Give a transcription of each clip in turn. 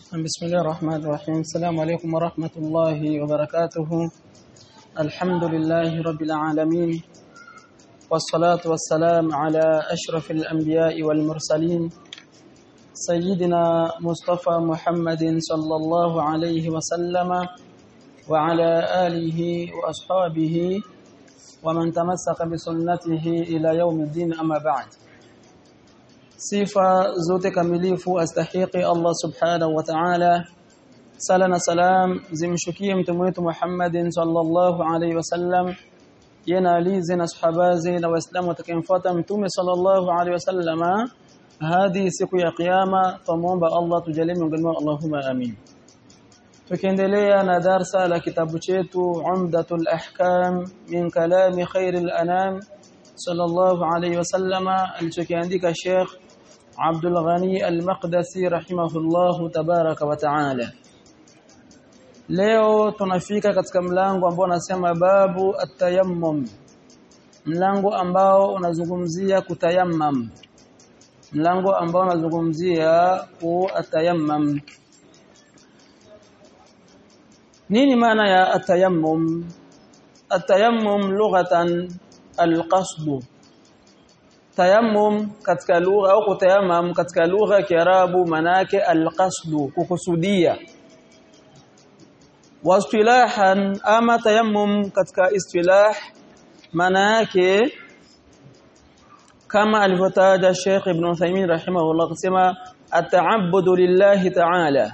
بسم الله الرحمن الرحيم السلام عليكم ورحمة الله وبركاته الحمد لله رب العالمين والصلاة والسلام على أشرف الأنبياء والمرسلين سيدنا مصطفى محمد صلى الله عليه وسلم وعلى آله وأصحابه ومن تمسك بسنته إلى يوم الدين أما بعد sifa zote kamilifu astahiki Allah subhanahu wa ta'ala sala na salam zimshukie mtume wetu Muhammadin sallallahu alaihi wasallam yana alizi na sahabazi na waislamu watakayemfuata mtume sallallahu alaihi wasallama hadi siku ya kiyama tumuomba Allah tujalie miongoni mwao Allahumma amin tukiendelea na darsa la kitabu chetu Umdatul Ahkam min kalami khairil anam sallallahu alaihi wasallama alichokiandika Sheikh Abdul Ghani Al-Maqdisi rahimahullahu tabaraka wa taala. Leo tunafika katika mlango ambao unasema babu at-tayammum. Mlango ambao unazungumzia kutayammam. Mlango ambao unazungumzia kutayammam. Nini maana ya at-tayammum? At-tayammum lughatan al-qasdu tayammum katika lugha au kutayammum katika lugha ya Kiarabu manake alqasdu kukusudia wastilahan ama tayammum katika istilah manake kama alivyotaja Sheikh Ibn Uthaymeen rahimahullah kusema at'abbudu lillahi ta'ala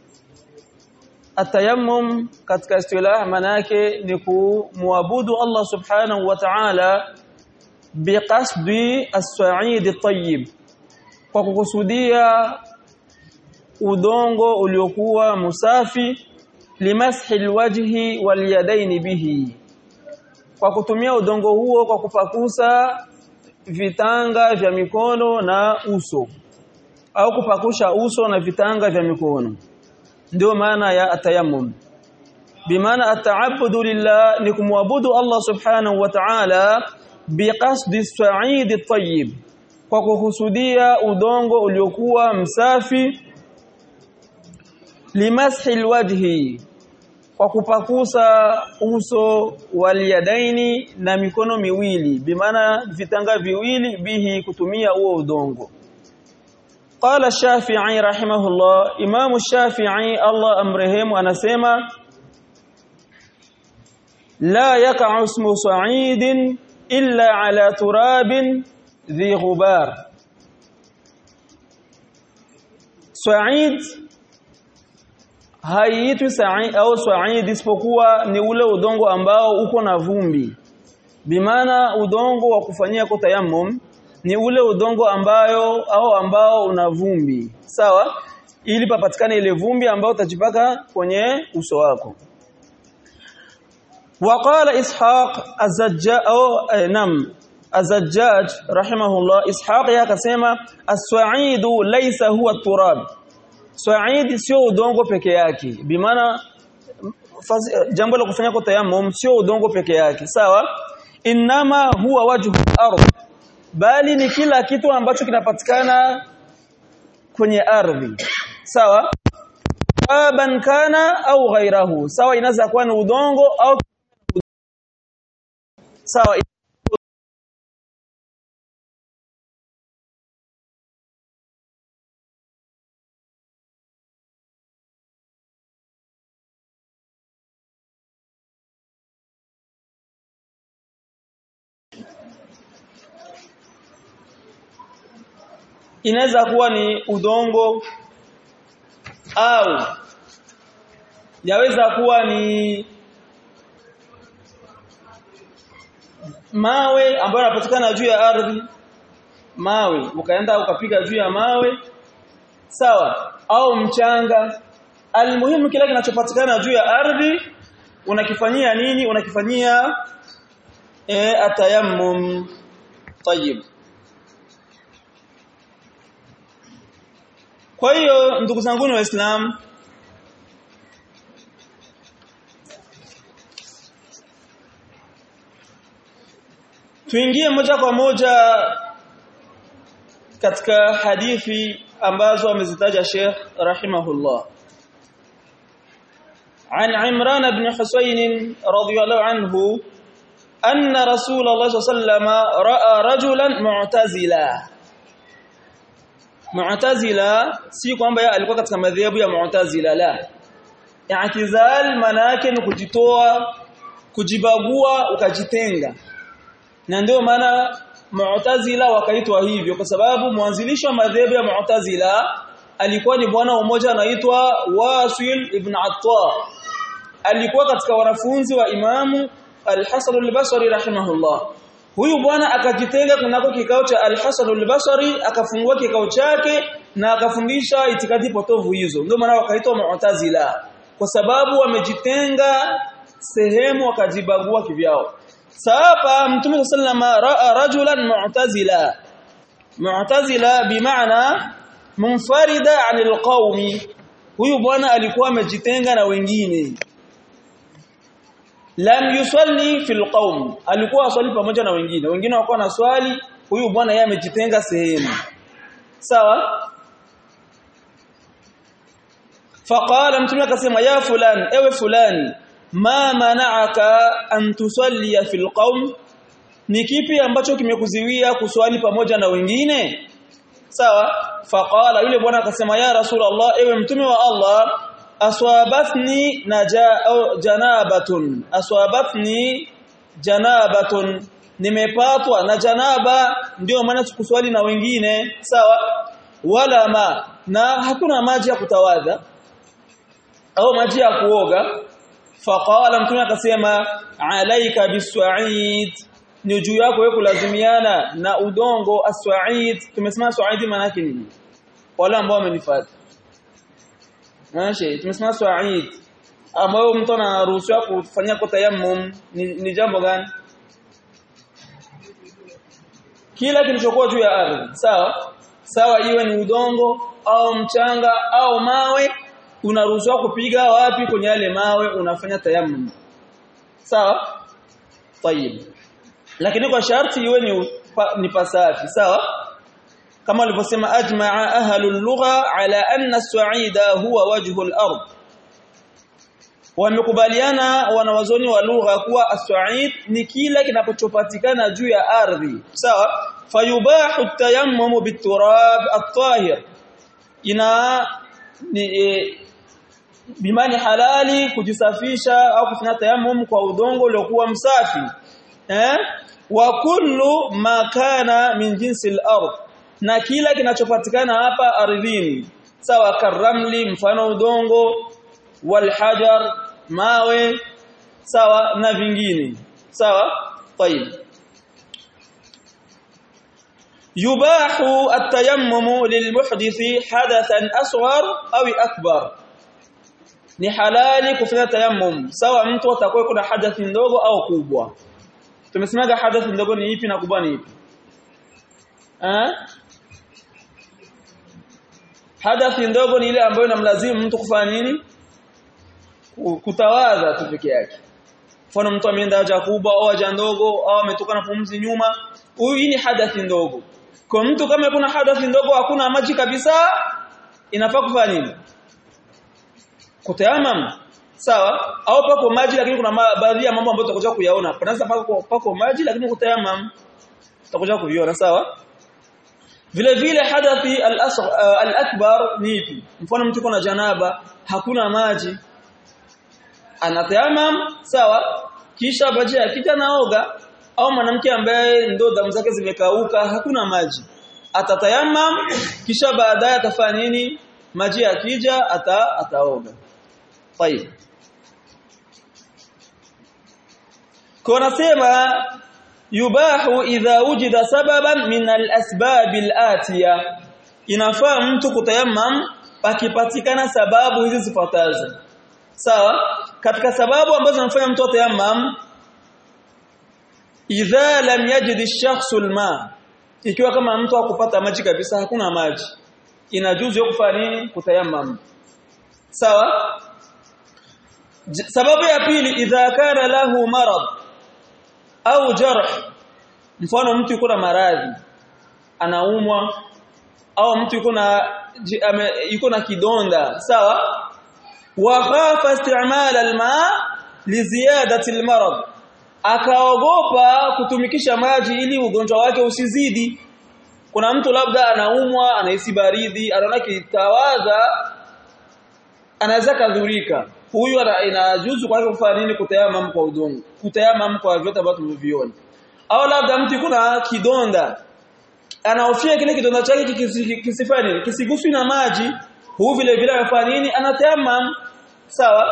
atayammum katika istilah manake ni kumwabudu Allah subhanahu wa ta'ala biqasdi as-sa'id at-tayyib kwa kukusudia udongo uliokuwa musafi limashi alwajhi walyadaini bihi kwa kutumia udongo huo kwa kupakusa vitanga vya mikono na uso au kupakusha uso na vitanga vya mikono ndio maana ya atayammum bimaana ata'abbudu lillah ni kumwabudu Allah subhanahu wa ta'ala biqasdi sa'id at-tayyib kwa kukusudia udongo uliokuwa msafi limashi alwajhi kwa kupakusa uso waliyadaini na mikono miwili bimaana vitanga viwili bihi kutumia huo udongo قال الشافعي رحمه الله امام الشافعي الله امرهم anasema لا يقع اسم صعيد إلا على تراب ذي غبار سعيد haiitwi sa'id au sa'id isipokuwa ni ule udongo ambao uko na vumbi bimaana udongo wa kufanyia kutayammum ni ule udongo ambayo au ambao una vumbi sawa ili papatikane ile vumbi ambayo utajipaka kwenye uso wako وقال اسحاق الزجاج او نعم الزجاج رحمه الله اسحاق yakasema as-sa'id laysa huwa turab sa'id sio udongo peke yake bimaana jambo la kufanya kwa tayammum sio udongo peke yake sawa inama huwa wajhu ardh bali ni kila kitu ambacho kinapatikana kwenye ardhi sawa aban kana au ghairahu sawa inaweza kuwa ni udongo au sawa inaweza kuwa ni udongo au yaweza kuwa ni mawe ambayo yanapatikana juu ya ardhi mawe ukaenda ukapiga juu ya mawe sawa au mchanga almuhimu kile kinachopatikana juu ya ardhi unakifanyia nini unakifanyia e, atayammum tayib kwa hiyo ndugu zangu waislamu tuingie moja kwa moja katika hadithi ambazo amezitaja Sheikh rahimahullah عن عمران بن حسين رضي الله عنه أن رسول الله صلى الله عليه وسلم رأى رجلا معتزلا معتزلا si kwamba yeye alikuwa katika madhehebu ya mu'tazila la i'tizal maana yake ni kujitoa kujibagua ukajitenga na ndio maana mu'tazila wakaitwa hivyo kwa sababu mwanzilishi wa madhehebu ya mu'tazila alikuwa ni bwana mmoja anaitwa Wasil ibn Attar alikuwa katika wanafunzi wa Imamu Al-Hasan al-Basri rahimahullah huyu bwana akajitenga kunako kikao cha Al-Hasan al-Basri akafungua kikao chake na akafundisha itikadi potovu hizo ndio maana wakaitwa Mu'tazila kwa sababu wamejitenga sehemu wakajibagua kivyao sasa Mtume sallama raa rajulan mu'tazila mu'tazila bimaana munfarida 'anil qaumi huyu bwana alikuwa amejitenga na wengine lam yusalli fil qaum alikuwa aswali pamoja na wengine wengine wako na swali huyu bwana yeye amejitenga sehemu sawa faqala mtume akasema ya fulan ewe fulani ma mana'aka an tusalli fil qaum ni kipi ambacho kimekuziwia kuswali pamoja na wengine sawa faqala yule bwana akasema ya rasulullah ewe mtume wa Allah aswabatni naja janabatun aswabatni janabatun nimepatwa na janaba ndio maana sikuswali na wengine sawa wala ma na hakuna maji ya kutawadha au maji ya kuoga faqala mtume akasema alaika biswa'id ni juu yako wewe kulazimiana na udongo aswa'id tumesema swa'id maana yake nini wale ambao wamenifuata Mashi, tumesema swa'id ambayo mtu anaruhusiwa kufanyia kwa tayammum ni, ni jambo gani? Kila kilichokuwa juu ya ardhi, sawa? Sawa iwe ni udongo au mchanga au mawe unaruhusiwa kupiga wapi kwenye yale mawe unafanya tayammum. Sawa? Tayib. Lakini kwa sharti iwe ni, ni pasafi, sawa? kama alivyosema ajma'a ahlul lugha ala anna as-sa'ida huwa wajhu al-ard wamekubaliana wanawazoni wa lugha kuwa as-sa'id ni kila kinapochopatikana juu ya ardhi sawa fayubahu at-tayammum bit-turab at-tahir ina ni e, bimani halali kujisafisha au kufanya tayammum kwa udongo uliokuwa msafi eh wa kullu ma kana min jinsi al-ard na kila kinachopatikana hapa ardhini sawa karamli mfano udongo walhajar mawe sawa na vingine sawa طيب يباح التيمم للمحدث حدثا اصغر او اكبر ni halali kufanya tayammum sawa mtu atakuwa kuna hadathi ndogo au kubwa tumesemaga hadathi ndogo ni ipi na kubwa ni ipi eh hadathi ndogo ni ile ambayo inamlazimu mtu kufanya nini kutawadha tu peke yake mfano mtu ameenda haja kubwa au haja ndogo au ametoka na pumzi nyuma huyu hii ni hadathi ndogo kwa mtu kama kuna hadathi ndogo hakuna maji kabisa inafaa kufanya nini kutayamam sawa au pako maji lakini kuna baadhi ya mambo ambayo tutakuja kuyaona panaweza pako pako maji lakini kutayamam tutakuja kuviona sawa vile vile hadathi al-akbar ni ipi mfano mtu kuna janaba hakuna maji anatayamam sawa kisha baada ya kita naoga au mwanamke ambaye ndo damu zake zimekauka hakuna maji atatayamam kisha baadaye atafanya nini maji yakija ata ataoga طيب kunasema yubahu idha wujida sababan min al-asbab al-atiya inafaa mtu kutayammam pakipatikana sababu hizi zifuatazo sawa katika sababu ambazo zinamfanya mtu atayammam idha lam yajid ash-shakhsu al-ma ikiwa kama mtu hakupata maji kabisa hakuna maji inajuzu kufanya nini kutayammam sawa sababu ya pili idha kana lahu marad au jarh mfano mtu yuko na maradhi anaumwa au mtu yuko na yuko na kidonda sawa wa khafa isti'mal alma li ziyadati almarad akaogopa kutumikisha maji ili ugonjwa wake usizidi kuna mtu labda anaumwa anahisi baridi anaona kitawaza anaweza kadhurika huyu inajuzu kwake kufanya nini kutayamam kwa udongo kutayamam kwa vyote ambavyo tumeviona au labda mtu kuna kidonda anahofia kile kidonda chake kisifanye nini kisiguswi na maji huu vile vile anafanya nini anatayamam sawa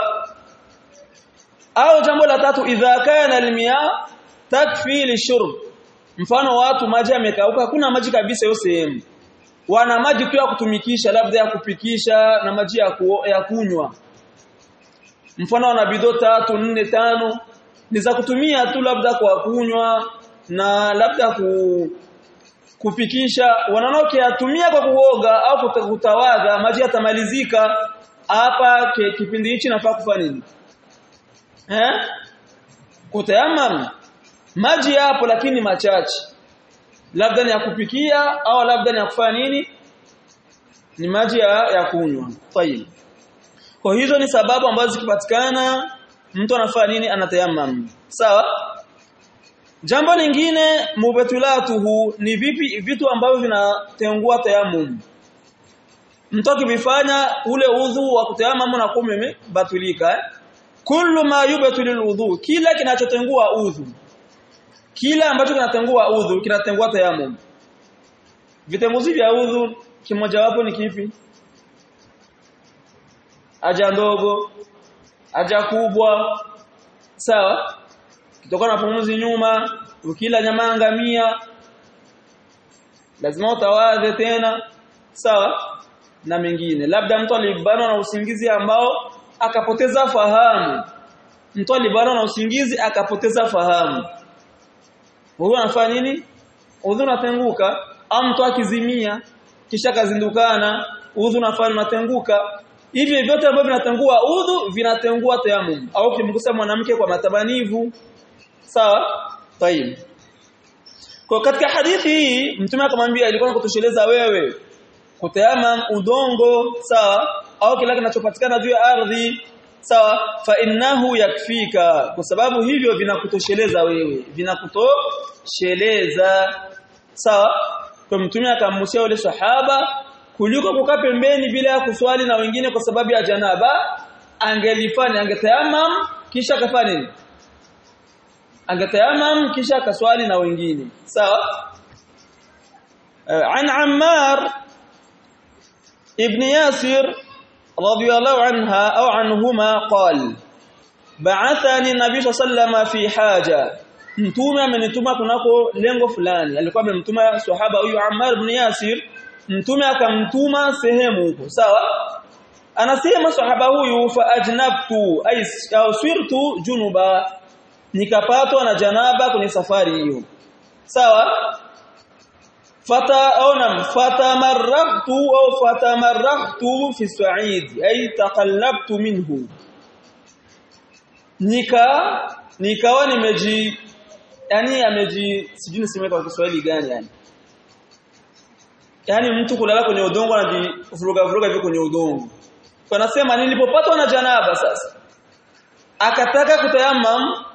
au jambo la tatu idha kana almiya takfi lishurb mfano watu maji yamekauka hakuna maji kabisa hiyo sehemu wana maji tu ya kutumikisha labda ya kupikisha na maji ya, ku, ya kunywa mfano wana bidho tatu nne tano ni za kutumia tu labda kwa kunywa na labda ku, kupikisha wanaona ukiyatumia kwa kuoga au kutawadha maji yatamalizika hapa kipindi hichi nafaa kufanya nini eh kutayamam maji yapo lakini machache labda ni ya kupikia au labda ni ya kufanya nini ni maji ya, ya kunywa tayib kwa hizo ni sababu ambazo zikipatikana mtu anafanya nini anatayamam sawa jambo lingine mubatulatuhu ni vipi vitu ambavyo vinatengua tayamum mtu akivifanya ule udhu wa kutayamam na kume batulika eh? kullu ma yubtilul udhu kila kinachotengua udhu kila ambacho kinatengua udhu kinatengua tayamum vitenguzi vya udhu kimojawapo ni kipi haja ndogo haja kubwa sawa kutokana na pumuzi nyuma ukila nyama ngamia lazima utawadhe tena sawa na mengine labda mtu alibanwa na usingizi ambao akapoteza fahamu mtu alibanwa na usingizi akapoteza fahamu huyo anafanya nini udhu unatenguka au mtu akizimia kisha kazindukana udhu unafanya unatenguka hivi vyote ambavyo vinatengua udhu vinatengua tayamum au kimgusa mwanamke kwa matabanivu sawa tayib kwa katika hadithi hii mtume akamwambia ilikuwa kutosheleza wewe kutayamam udongo sawa au kila kinachopatikana juu ya ardhi sawa fa innahu yakfika kwa sababu hivyo vinakutosheleza wewe vinakutosheleza sawa kwa mtume akamhusia yule sahaba kuliko kukaa pembeni bila ya kuswali na wengine kwa sababu ya janaba angelifanya angetayamam kisha akafanya nini angetayamam kisha akaswali na wengine sawa an Ammar ibn Yasir رضي الله عنها أو عنهما قال بعثني النبي صلى الله عليه وسلم في حاجة mtume amenituma kunako lengo fulani alikuwa amemtuma sahaba huyu Ammar ibn Yasir mtume akamtuma sehemu huko sawa anasema sahaba huyu fa ajnabtu ay sirtu junuba nikapatwa na janaba kwenye safari hiyo sawa fata au nam fatamarraqtu au fatamarraqtu fi sa'id ay taqallabtu minhu nika nikawa nimeji yani ameji sijui niseme kwa Kiswahili gani yani yani mtu kulala kwenye udongo anajivuruga vuruga hivi kwenye udongo kwa nasema nilipopatwa na janaba sasa akataka kutayamam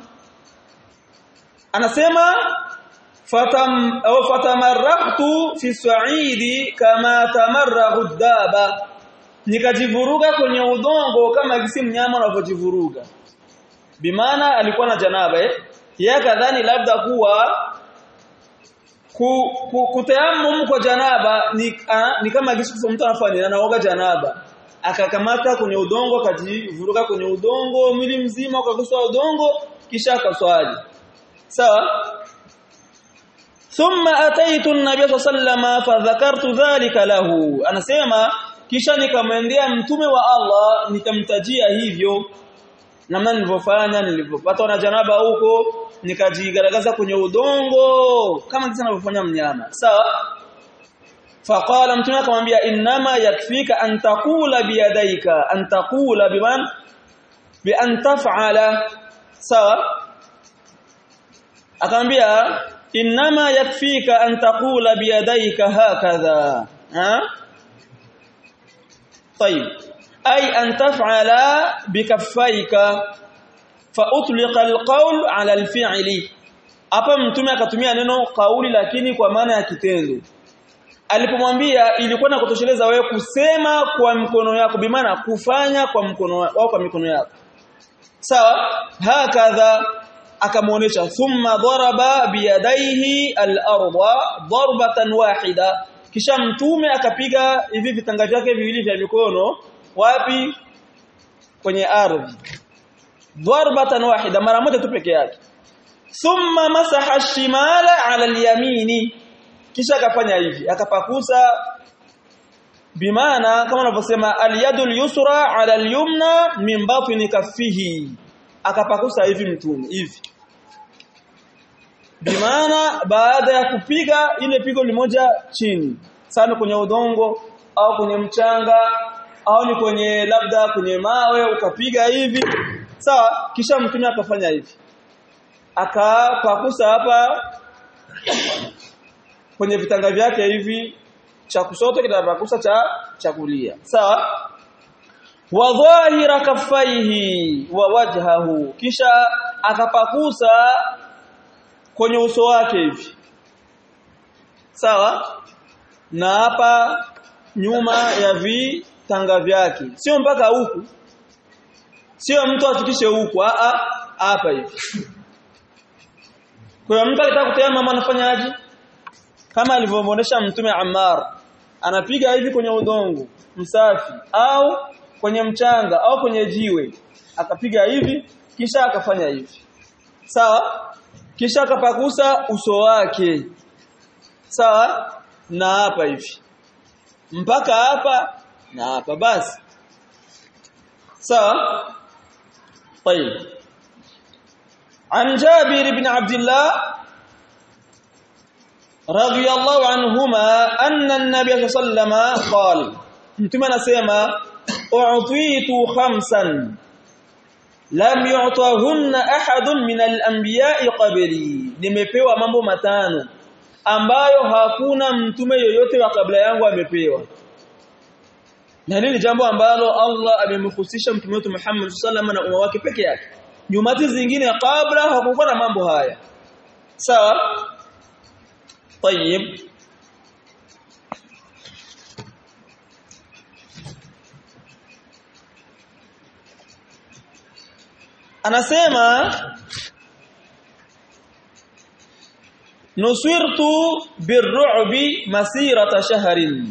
anasema fatam au fatamarraqtu fi sa'idi kama tamarrahu daba nikajivuruga kwenye udongo kama gisi mnyama anavyojivuruga bimaana alikuwa na janaba eh yeye kadhani labda kuwa ku, ku, kutayammum kwa janaba ni, a, ni kama gisi mtu anafanya anaoga janaba akakamata kwenye udongo akajivuruga kwenye udongo mwili mzima ukaguswa udongo kisha akaswali sawa thumma ataitu an-nabiy sallallahu fadhakartu dhalika lahu anasema kisha nikamwendea mtume wa Allah nikamtajia hivyo namna nilivyofanya nilivyopatwa na janaba huko nikajigaragaza kwenye udongo kama jinsi anavyofanya mnyama sawa faqala mtume akamwambia inma yakfika an taqula biyadaika an taqula biman bi an taf'ala sawa akamwambia inma yakfika an taqula biyadaika hakadha ha طيب ay an taf'ala bikaffaika fa utliqa alqawl ala alfi'li hapa mtume akatumia neno kauli lakini kwa maana ya kitendo alipomwambia ilikuwa na kutosheleza wewe kusema kwa mkono yako bimaana kufanya kwa mkono wako kwa mikono yako sawa hakadha akamuonesha thumma daraba biyadaihi al-ardha darbatan wahida kisha mtume akapiga hivi vitanga vyake viwili vya mikono wapi kwenye ardhi darbatan wahida mara moja tu peke yake thumma masaha ash-shimala 'ala al-yamini kisha akafanya hivi akapakusa bimaana kama unavyosema al-yadul yusra 'ala al-yumna min batni kaffihi akapakusa hivi mtume hivi bimaana baada ya kupiga ile pigo limoja chini sana kwenye udongo au kwenye mchanga au ni kwenye labda kwenye mawe ukapiga hivi sawa kisha mtume akafanya hivi akapakusa hapa kwenye vitanga vyake hivi cha kusoto kitapakusa cha cha kulia sawa wa dhahira kaffaihi wa wajhahu kisha akapakusa kwenye uso wake hivi sawa na hapa nyuma ya vitanga vyake sio mpaka huku sio mtu afikishe huku a a hapa hivi kwa hiyo mtu akitaka kutema anafanyaje kama alivyomwonyesha mtume Ammar anapiga hivi kwenye udongo msafi au kwenye mchanga au kwenye jiwe akapiga hivi kisha akafanya hivi sawa kisha akapakusa uso wake sawa na hapa hivi mpaka hapa na hapa basi sawa طيب عن جابر بن عبد الله رضي الله عنهما أن النبي صلى الله عليه وسلم قال mtume anasema u'titu khamsan lam yu'tahunna ahadun min al-anbiya'i qabli nimepewa mambo matano ambayo hakuna mtume yoyote wa kabla yangu amepewa na hili ni jambo ambalo Allah amemhusisha mtume wetu Muhammad sallallahu na umma wake peke yake nyumati zingine kabla hakukuwa na mambo haya sawa طيب anasema nusirtu birru'bi masirata shahrin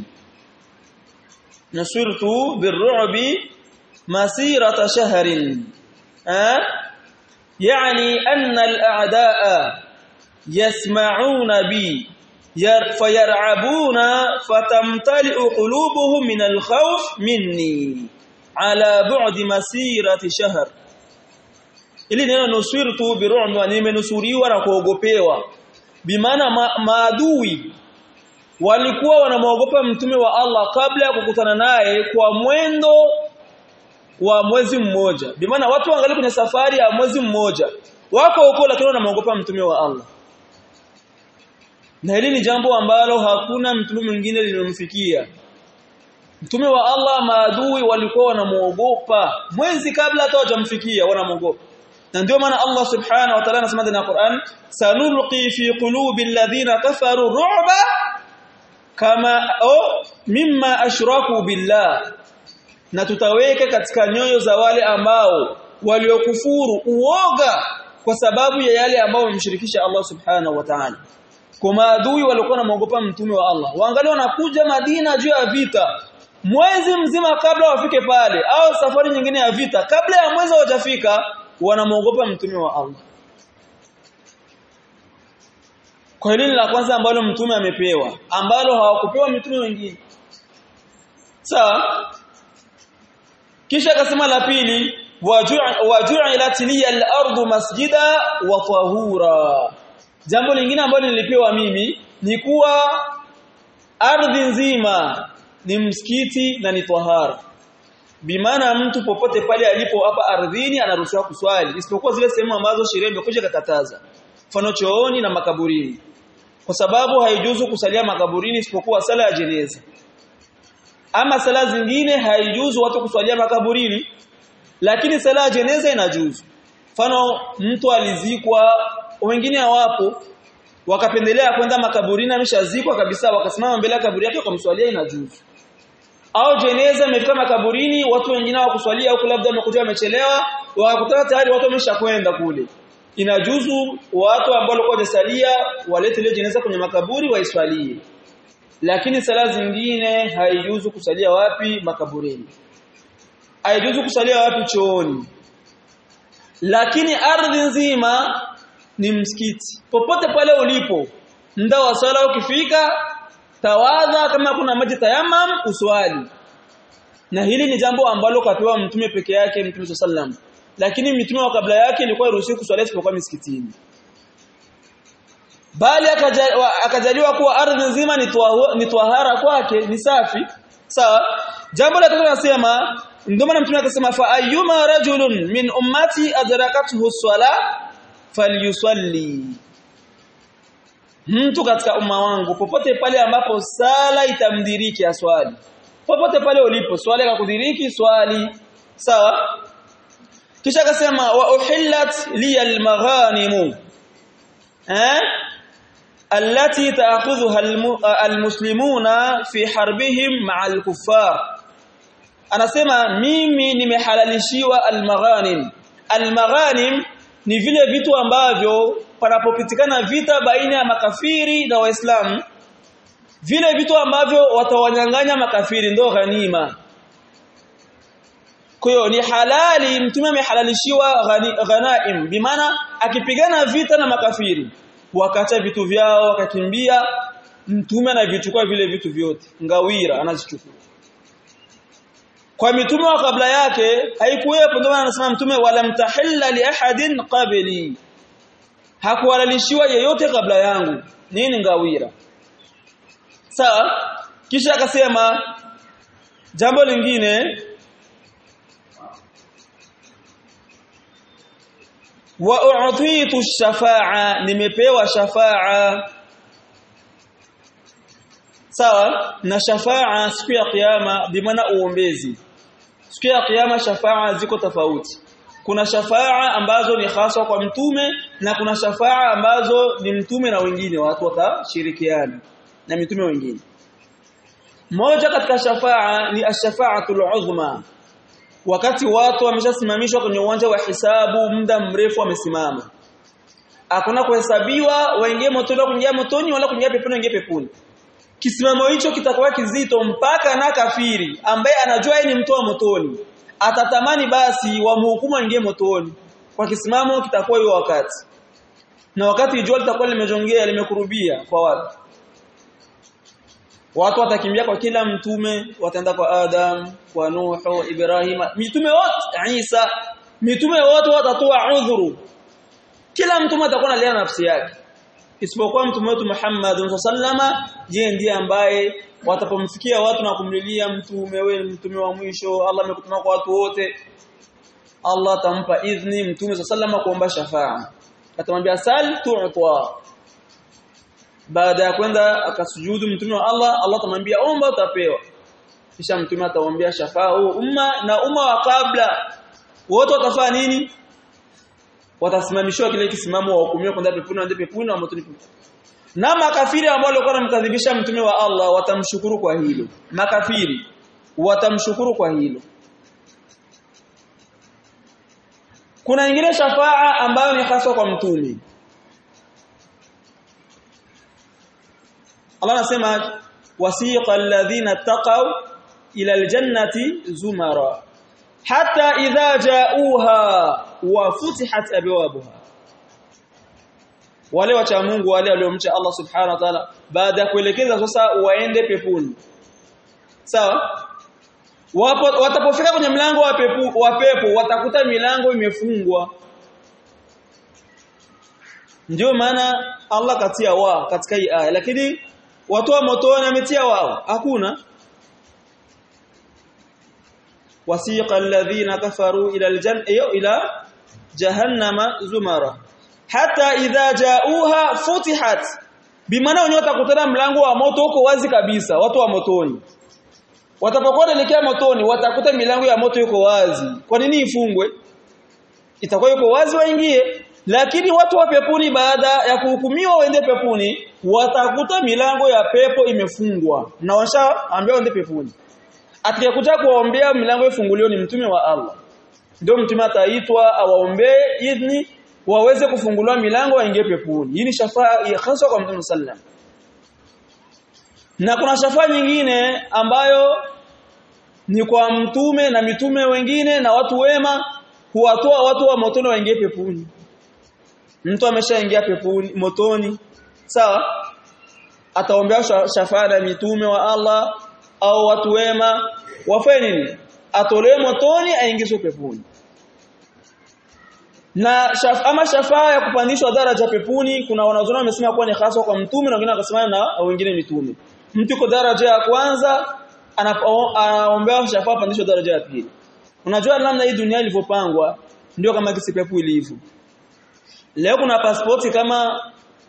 nusirtu birru'bi masirata shahrin ha يعني أن الأعداء يسمعون بي فيرعبون فتمتلئ قلوبهم من الخوف مني على بعد مسيرة شهر ili neno nusirtu birumi nimenusuriwa na kuogopewa bimaana ma, maadui walikuwa wanamwogopa mtume wa Allah kabla ya kukutana naye kwa mwendo wa mwezi mmoja bimaana watu wangali kwenye safari ya mwezi mmoja wako huko lakini wanamwogopa mtume wa Allah na hili ni jambo ambalo hakuna mtume mwingine lilomfikia mtume wa Allah maadui walikuwa wanamuogopa mwezi kabla hata hawajamfikia wanamuogopa na ndio maana Allah subhanahu wa ta'ala anasema ndani ya Qur'an sanulqi fi qulubi alladhina kafaru ru'ba kama o mimma ashraku billah na tutaweka katika nyoyo za wale ambao waliokufuru uoga kwa sababu ya yale ambao wamemshirikisha Allah subhanahu wa ta'ala kwa maadui walikuwa wanamuogopa mtume wa Allah waangalia wanakuja Madina juu ya vita mwezi mzima kabla wafike pale au safari nyingine ya vita kabla ya mwezi hujafika wanamuogopa mtume wa Allah kwa hili la kwanza ambalo mtume amepewa ambalo hawakupewa mitume wengine sawa kisha akasema la pili waju'ilat liya al-ardu masjida wa tahura jambo lingine ambalo nilipewa mimi ni kuwa ardhi nzima ni msikiti na ni tahara bimaana mtu popote pale alipo hapa ardhini anaruhusiwa kuswali isipokuwa zile sehemu ambazo sheria imekuja kukataza mfano chooni na makaburini kwa sababu haijuzu kusalia makaburini isipokuwa sala ya jeneza ama sala zingine haijuzu watu kuswalia makaburini lakini sala ya jeneza inajuzu mfano mtu alizikwa wengine hawapo wakapendelea kwenda makaburini ameshazikwa kabisa wakasimama mbele ya kaburi yake wakamswalia inajuzu au jeneza imefika makaburini watu wengine hawakuswalia huko labda wamekuja wamechelewa wakakutana tayari watu wameshakwenda kule inajuzu watu ambao walikuwa wamesalia walete ile jeneza kwenye makaburi waiswalie lakini sala zingine haijuzu kusalia wapi makaburini haijuzu kusalia wapi chooni lakini ardhi nzima ni msikiti popote pale ulipo muda wa sala ukifika tawadha kama kuna maji tayamam uswali na hili ni jambo ambalo kapewa mtume peke yake mtume sallam lakini mitume wa kabla yake ilikuwa iruhusiwi kuswali isipokuwa misikitini bali akajaliwa kuwa ardhi nzima ni twahara kwake ni safi sawa jambo la tatu nasema ndio maana mtume akasema fa ayyuma rajulun min ummati adrakathu as-sala falyusalli mtu katika umma wangu popote pale ambapo sala itamdiriki aswali popote pale ulipo swali kakudiriki swali sawa kisha akasema wa uhillat li al-maghanim eh التي تأخذها المسلمون في حربهم مع الكفار anasema mimi nimehalalishiwa almaghanim almaghanim ni vile vitu ambavyo panapopitikana vita baina ya makafiri na waislamu vile vitu ambavyo watawanyang'anya makafiri ndo ghanima kwa hiyo ni halali mtume amehalalishiwa ghanaim bimaana akipigana vita na makafiri wakaacha vitu vyao wakakimbia mtume anavichukua vile vitu vyote ngawira anazichukua kwa mitume wa kabla yake haikuwepo ndio anasema mtume wala mtahilla li ahadin qabli hakuhalalishiwa yeyote kabla yangu nini ngawira sawa kisha akasema jambo lingine wa u'titu shafa'a nimepewa shafa'a sawa na shafa'a siku ya kiyama bimaana uombezi siku ya kiyama shafa'a ziko tofauti kuna shafa'a ambazo ni hasa kwa mtume na kuna shafa'a ambazo ni mtume na wengine watu watashirikiana na mitume wengine moja katika shafa'a ni ash-shafa'atul uzma wakati watu wameshasimamishwa kwenye uwanja wa hisabu muda mrefu wamesimama hakuna kuhesabiwa waingie motoni kuingia motoni wala kuingia peponi waingie peponi kisimamo hicho kitakuwa kizito mpaka na kafiri ambaye anajua yeye ni mtu wa motoni atatamani basi wamhukumu aingie motoni kwa kisimamo kitakuwa hiyo wakati na wakati jua litakuwa limejongea limekurubia kwa watu watu watakimbia kwa kila mtume wataenda kwa Adam kwa Nuhu Ibrahim mitume wote Isa mitume wote watatoa udhuru kila mtume atakuwa analia nafsi yake isipokuwa mtume wetu Muhammad sallama yeye ndiye ambaye watapomfikia watu na kumlilia mtume wewe mtume wa mwisho Allah amekutuma kwa watu wote Allah atampa idhni mtume sallama kuomba shafaa atamwambia sal tu'ta baada ya kwenda akasujudu mtume wa Allah Allah atamwambia omba utapewa kisha mtume ataombea shafaa huu umma na umma wa kabla wote watafanya nini watasimamishwa kile kisimamo wa hukumiwa kwenda peponi na peponi na motoni na makafiri ambao walikuwa wanamkadhibisha mtume wa Allah watamshukuru kwa hilo makafiri watamshukuru kwa hilo kuna nyingine shafaa ambayo ni hasa kwa mtume Allah anasema wasiqa alladhina taqaw ila aljannati zumara hatta idha ja'uha wa futihat abwabuha wale wacha Mungu wale waliomcha Allah subhanahu wa ta'ala baada ya kuelekeza sasa waende peponi sawa wapo watapofika kwenye mlango wa pepo wa pepo watakuta milango imefungwa ndio maana Allah katia wa katika hii aya lakini watu wa motoni ametia wao hakuna wasiqa alladhina kafaru ila aljanna ila jahannama zumara hata idha jauha futihat bimaana wenyewe watakutana mlango wa moto uko wazi kabisa watu wa motoni watapokuwa wanaelekea motoni watakuta milango ya moto iko wazi kwa nini ifungwe itakuwa iko wazi waingie lakini watu wa peponi baada ya kuhukumiwa waende peponi watakuta milango ya pepo imefungwa na washaambiwa waende peponi atakayekuja kuwaombea milango ifunguliwe ni mtume wa Allah ndio mtume ataitwa awaombee idhni waweze kufunguliwa milango waingie peponi hii ni shafaa hasa kwa mtume sallam na kuna shafaa nyingine ambayo ni kwa mtume na mitume wengine na watu wema huwatoa watu wa motoni waingie peponi mtu ameshaingia peponi motoni sawa ataombea shafaa na mitume wa Allah au watu wema wafanye nini atolewe motoni aingizwe peponi na shaf, ama shafaa ya kupandishwa daraja peponi kuna wanazuoni wamesema kuwa ni hasa kwa mtume na wengine wakasema na wengine mitume mtu yuko daraja ya kwanza anaombea shafaa pandishwa daraja ya pili unajua namna hii dunia ilivyopangwa ndio kama kisi pepo ilivyo leo kuna pasipoti kama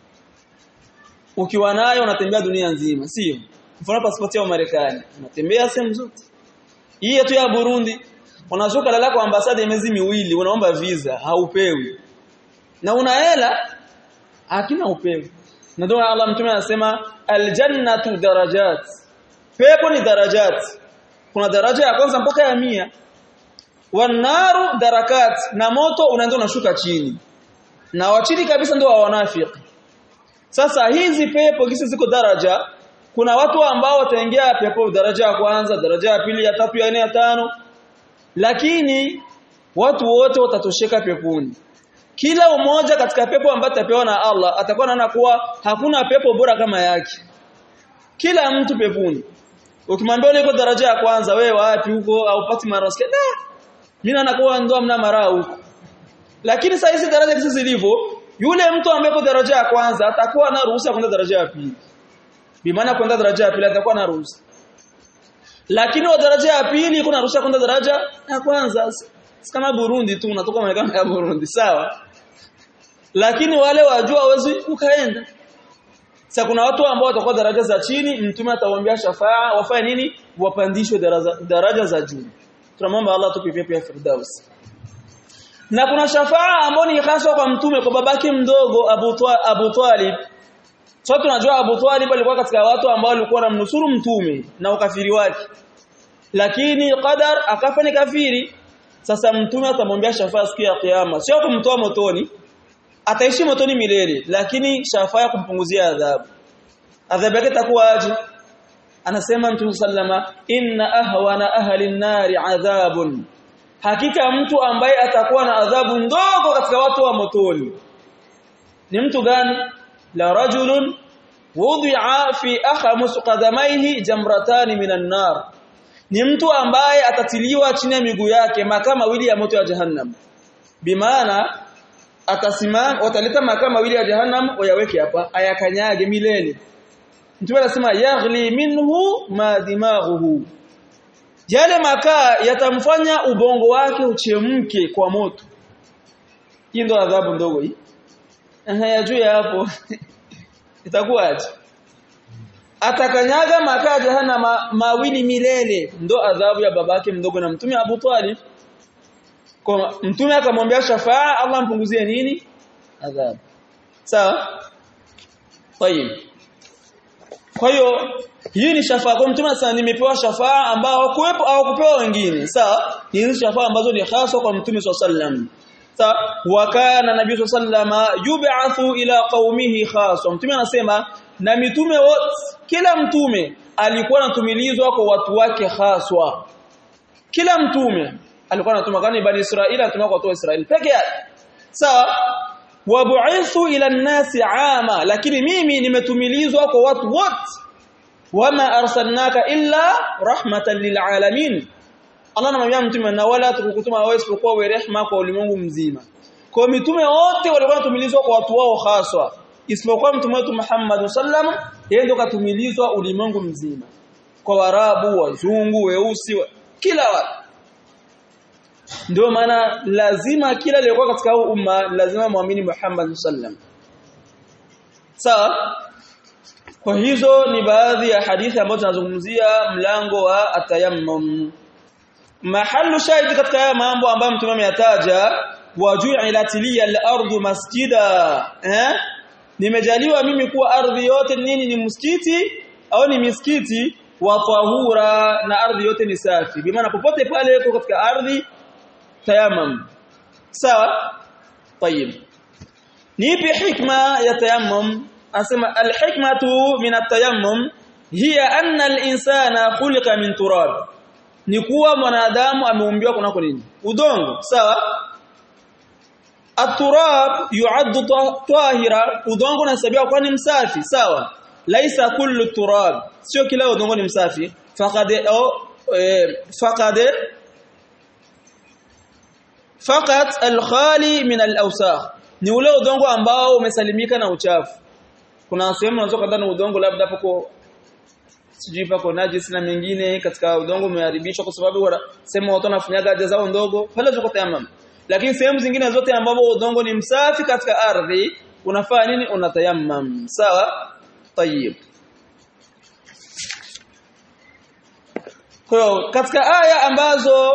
ukiwa nayo unatembea dunia nzima sio mfano pasipoti ya Marekani unatembea sehemu zote hii yetu ya Burundi unazuka lala kwa ambasada miezi miwili unaomba visa haupewi na una hela hakina upewi na ndio Allah mtume anasema aljannatu darajat pepo ni darajat kuna daraja ya kwanza mpaka ya mia wanaru darakat na moto unaenda unashuka chini na wa chini kabisa ndio wa wanafiki sasa hizi pepo kisi ziko daraja kuna watu ambao wataingia pepo daraja ya kwanza daraja ya pili ya tatu ya nne ya tano lakini watu wote watatosheka peponi kila umoja katika pepo ambayo atapewa na Allah atakuwa anaona kuwa hakuna pepo bora kama yake kila mtu peponi ukimwambia uko daraja ya kwanza wewe wapi huko au pati marasike da mimi nakuwa ndo amna mara huko lakini sasa hizi daraja hizi zilivyo yule mtu ambaye yuko daraja ya kwanza atakuwa na ruhusa kwenda daraja ya pili bimaana kwenda daraja ya pili atakuwa na ruhusa lakini wa daraja ya pili kuna ruhusa kwenda daraja ya kwanza si kama Burundi tu unatoka Marekani ya Burundi sawa lakini wale wajua wezi ukaenda sasa kuna watu ambao watakuwa daraja za chini mtume atawaambia shafaa wafanye nini wapandishwe daraja, daraja za juu tunamwomba Allah tupe pepo ya firdaus na kuna shafaa ambayo ni hasa kwa mtume kwa babake mdogo Abu Twa, Abu Talib so tunajua Abu Talib alikuwa katika watu ambao walikuwa wanamnusuru mtume na ukafiri wake lakini qadar akafa ni kafiri sasa mtume atamwambia shafaa siku ya kiyama sio kumtoa motoni ataishi motoni milele lakini shafaa ya kumpunguzia adhabu adhabu yake itakuwa aje anasema mtume sallama inna ahwana ahli an-nari adhabun hakika mtu ambaye atakuwa na adhabu ndogo katika watu wa motoni ni mtu gani la rajulun wudi'a fi akhamus qadamaihi jamratan minan nar ni mtu ambaye atatiliwa chini ya miguu yake makaa mawili ya moto ya jahannam bimaana atasimama wataleta makaa mawili ya jahannam wayaweke hapa ayakanyage milele mtume anasema yaghli minhu ma dimaghuhu yale makaa yatamfanya ubongo wake uchemke kwa moto hii ndo adhabu ndogo hii eh juu ya hapo itakuwaje atakanyaga makaa jahannama mawili milele ndo adhabu ya babake mdogo na mtume Abu Talib kwa mtume akamwambia shafaa Allah mpunguzie nini adhabu sawa tayib kwa hiyo hii ni shafaa kwa mtume sana nimepewa shafaa ambao kuwepo au kupewa wengine sawa hizi shafaa ambazo ni hasa kwa mtume sallam sawa wa kana nabii sallama yub'athu ila qaumihi khassa mtume anasema na mitume wote kila mtume alikuwa anatumilizwa kwa watu wake haswa kila mtume alikuwa anatuma kani bani Israeli anatuma kwa watu wa Israeli peke yake sawa wabu'ithu ila an-nasi ama lakini mimi nimetumilizwa kwa watu wote wama arsalnaka illa rahmatan lilalamin Allah anamwambia mtume na wala tukukutuma wewe isipokuwa wewe rehema kwa ulimwengu mzima kwa mitume wote walikuwa wanatumilizwa kwa watu wao haswa isipokuwa mtume wetu Muhammad sallam yeye ndo katumilizwa ulimwengu mzima kwa warabu wazungu weusi wa, kila watu ndio maana lazima kila aliyekuwa katika huu umma lazima muamini Muhammad sallam sawa kwa hizo ni baadhi ya hadithi ambazo tunazungumzia mlango wa atayammum mahallu shahidi katika haya mambo ambayo mtume ameyataja waju'ilat liya al-ardu masjida eh nimejaliwa mimi kuwa ardhi yote nini ni msikiti au ni misikiti wa tahura na ardhi yote ni safi bi maana popote pale uko katika ardhi tayammum sawa طيب nipi hikma ya tayammum asema alhikmatu min at-tayammum hiya anna al-insana khuliqa min turab ni kuwa mwanadamu ameumbiwa kunako nini udongo sawa at-turab yu'addu tahira udongo unahesabiwa kuwa ni msafi sawa laisa kullu turab sio kila udongo ni msafi faqad eh, faqad faqat al-khali min al-awsakh ni ule udongo ambao umesalimika na uchafu kuna sehemu unaweza kadhani udongo labda pako sijui pako najis na mengine katika udongo umeharibishwa kwa sababu sehemu watu wanafanyaga haja zao ndogo pale ziko tayamam lakini sehemu zingine zote ambapo udongo ni msafi katika ardhi unafanya nini unatayammam sawa tayib kwa katika aya ambazo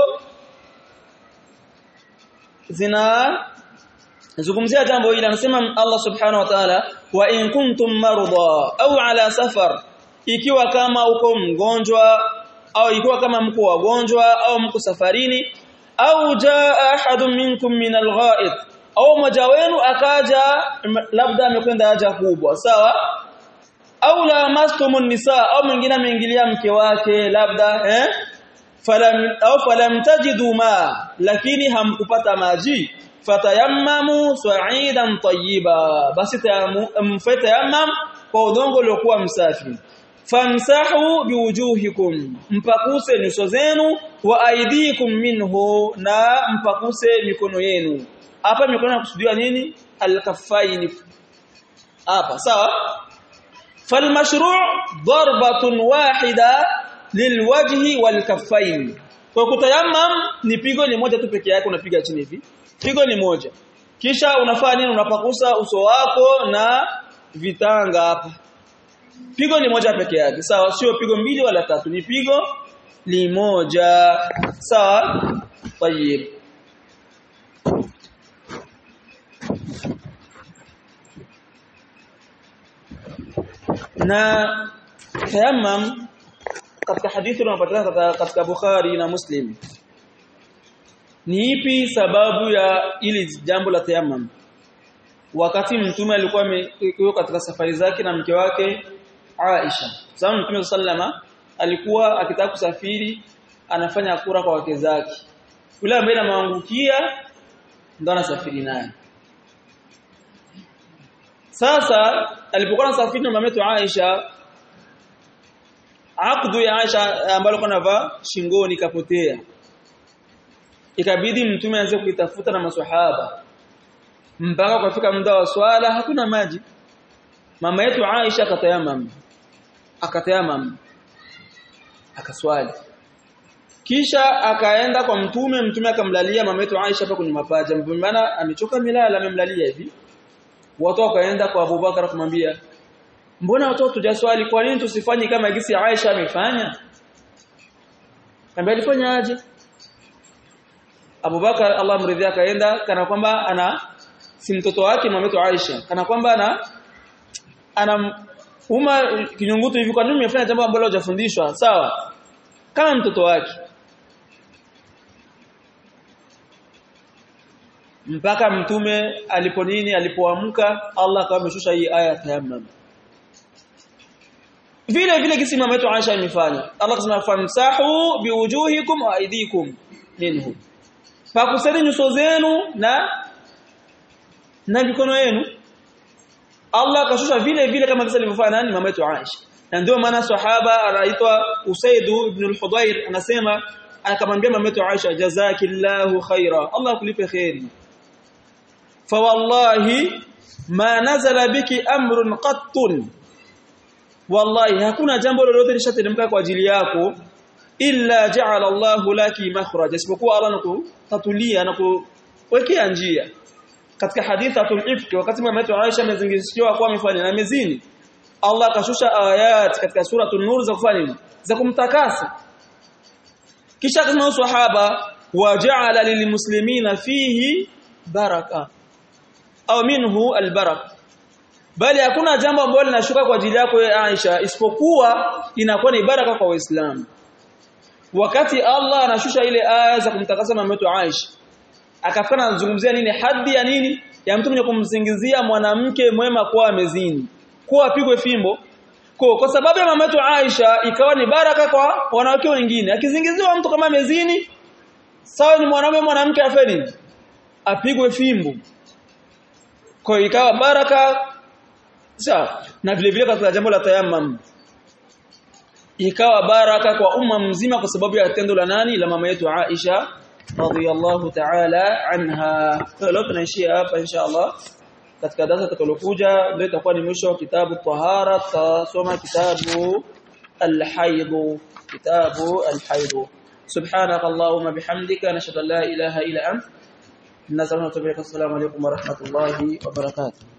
zina zungumzia jambo hili anasema Allah subhanahu wa ta'ala wa in kuntum marda au ala safar ikiwa kama uko mgonjwa au ikiwa kama mko wagonjwa au mko safarini au jaa ahadun minkum min algha'id au mmoja wenu akaja labda amekwenda haja kubwa sawa au la mastumun nisa au mwingine ameingilia mke wake labda eh falam au falam tajidu ma lakini hamkupata maji fatayammamu sa'idan tayyiba basi mfatayammam kwa udongo uliokuwa msafi famsahu biwujuhikum mpakuse nyuso zenu wa aidikum minhu na mpakuse mikono yenu hapa mikono inakusudiwa nini alkaffaini hapa sawa falmashru' darbatun wahida lilwajhi walkaffaini kwa kutayammam ni pigo ni moja tu peke yake unapiga chini hivi pigo ni moja kisha unafanya nini unapakusa uso wako na vitanga hapa pigo ni moja peke yake sawa sio pigo mbili wala tatu ni pigo ni moja sawa tayib na tayammum katika hadithi unapatikana katika Bukhari na Muslim ni ipi sababu ya ili jambo la tayammum wakati mtume alikuwa yuko katika safari zake na mke wake Aisha sababu mtume sallama alikuwa akitaka kusafiri anafanya kura kwa wake zake yule ambaye anamwangukia ndo anasafiri naye sasa alipokuwa anasafiri na mama yetu Aisha akdu ya Aisha ambayo alikuwa anavaa shingoni kapotea ikabidi mtume aanze kuitafuta na maswahaba mpaka kufika muda wa swala hakuna maji mama yetu Aisha akatayamam akatayamam akaswali kisha akaenda kwa mtume mtume akamlalia mama yetu Aisha hapa kwenye mapaja maana amechoka milala amemlalia hivi watu wakaenda kwa Abubakar kumwambia mbona watoto tujaswali kwa nini tusifanye kama gisi Aisha amefanya ambaye alifanya aje Abubakar Allah mridhia akaenda kana kwamba ana si mtoto wake mama Aisha kana kwamba ana ana uma kinyungutu hivi kwa nini umefanya jambo ambalo hujafundishwa sawa kama mtoto wake mpaka mtume alipo nini alipoamka Allah akawa ameshusha hii aya tayammum vile vile kisi mama yetu Aisha imefanya Allah akasema famsahu biwujuhikum wa aydikum minhu pakuseni nyuso zenu na na mikono yenu Allah akashusha vile vile kama vile alivyofanya nani mama yetu Aisha na ndio maana sahaba anaitwa Usaid ibn al-Hudayr anasema akamwambia mama yetu Aisha jazakillahu khaira Allah akulipe khairi fa wallahi ma nazala biki amrun qattun wallahi hakuna jambo lolote lishateremka kwa ajili yako illa ja'ala Allahu laki makhraj isipokuwa Allah anakutatulia na kuwekea njia katika hadithi atul ifki wakati mama yetu Aisha amezingishiwa kwa amefanya na mezini Allah akashusha ayat katika suratul nur za kufanya nini za kumtakasa kisha kama sahaba waja'ala lilmuslimina fihi baraka au minhu albaraka bali hakuna jambo ambalo linashuka kwa ajili yako ya Aisha isipokuwa inakuwa ni baraka kwa Waislamu wakati Allah anashusha ile aya za kumtakasa mama yetu Aisha akafana anazungumzia nini hadhi ya nini ya mtu mwenye kumsingizia mwanamke mwema kuwa amezini kuwa apigwe fimbo kwa kwa sababu ya mama yetu Aisha ikawa ni baraka kwa wanawake wengine akizingiziwa mtu kama amezini sawa ni mwanamume mwanamke afeni apigwe fimbo kwa ikawa baraka sawa na vile vile katika jambo la tayammum ikawa baraka kwa umma mzima kwa sababu ya tendo la nani la mama yetu Aisha radhiyallahu ta'ala anha leo tunaishia hapa inshallah katika darasa tutakalokuja ndio itakuwa ni mwisho wa kitabu tahara tutasoma kitabu al-haid kitabu al-haid سبحانك اللهم بحمدك نشهد ان لا اله الا انت نسالك السلام عليكم ورحمه الله وبركاته